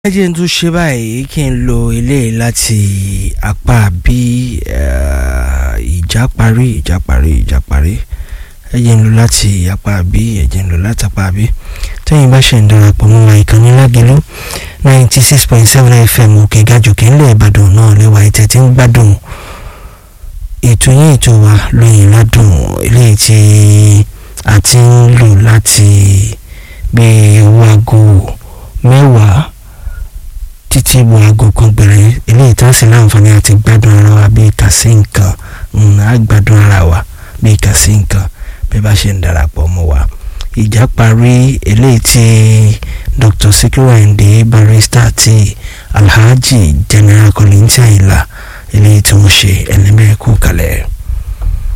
ẹ jẹ́ n tún ṣe báyìí kí n lo eléyìí láti apá bí ìjà parí ìjà parí ìjà parí ẹ jẹ́ n lo láti apá bí ẹ jẹ́ n lo láti apá bí tẹ́yìn bá ṣe ń darapọ̀ mọ́ wa ìkànnì lágẹ̀lú ninety six point seven fm òkè gàjòkè ńlẹ̀ ìbàdàn náà lẹ́wà ètò tí ń gbádùn ètò yín ètò wa lóyìn ládùn eléyìí tí a ti ń lò láti gbé owó aago mẹ́wàá títí wo aago kan gbẹ̀rẹ̀ eléyìí tá a sì láǹfààní àti gbádùn ara wa bíi kà sí nǹkan á gbádùn ara wa bíi kà sí nǹkan bí bá ṣe ń darapọ̀ mọ́ wa ìjà parí eléyìí tí Dr. Sikiru Ayinde Barrister àti Alhaji General Kollington Ayinla eléyìí tí wọ́n ṣe ẹlẹ́mẹ̀ẹ́kú kalẹ̀.